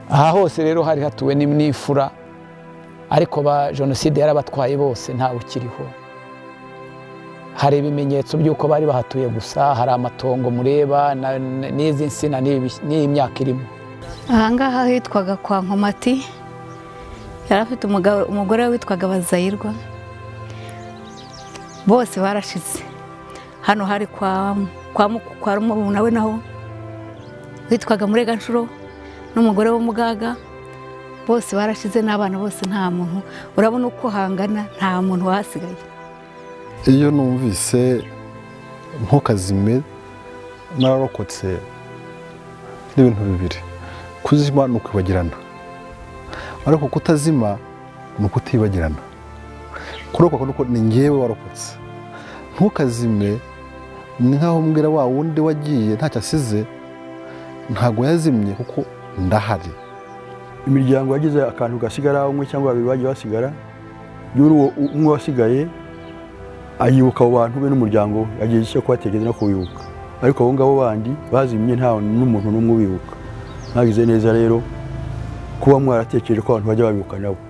aha hose rero hari hatuwe n'imfura ariko ba jenoside yarabatwaye bose ntawe ukiriho hari ibimenyetso by'uko bari bahatuye gusa hari amatongo mureba n'izi nsina n'iyi myaka irimo ahangaha hitwaga kwa nkomati yari afite umugore witwaga bazayirwa bose barashize hano hari kwa kwa rumu nawe naho witwaga mureganshuro n'umugore w'umugaga bose barashize n'abana bose nta muntu urabona uko hangana nta muntu wasigaye iyo numvise ntukazime nararokotse n'ibintu bibiri kuzima ni ukwibagirana ariko kutazima ni ukutibagirana kurokoka nuko ni ngewe warokotse ntukazime ni nkaho mbwira wa wundi wagiye ntacyo asize ntabwo yazimye kuko ndahari imiryango yagize akantu gasigara umwe cyangwa babiri bagiye basigara umwe wasigaye ayibuka abo bantu be n'umuryango we agiye cyo kubatekereza no kubibuka ariko abo ngabo bandi bazimye nta n'umuntu n'umwe ubibuka mwagize neza rero kuba mwaratekereje ko abantu bajya babibuka nabo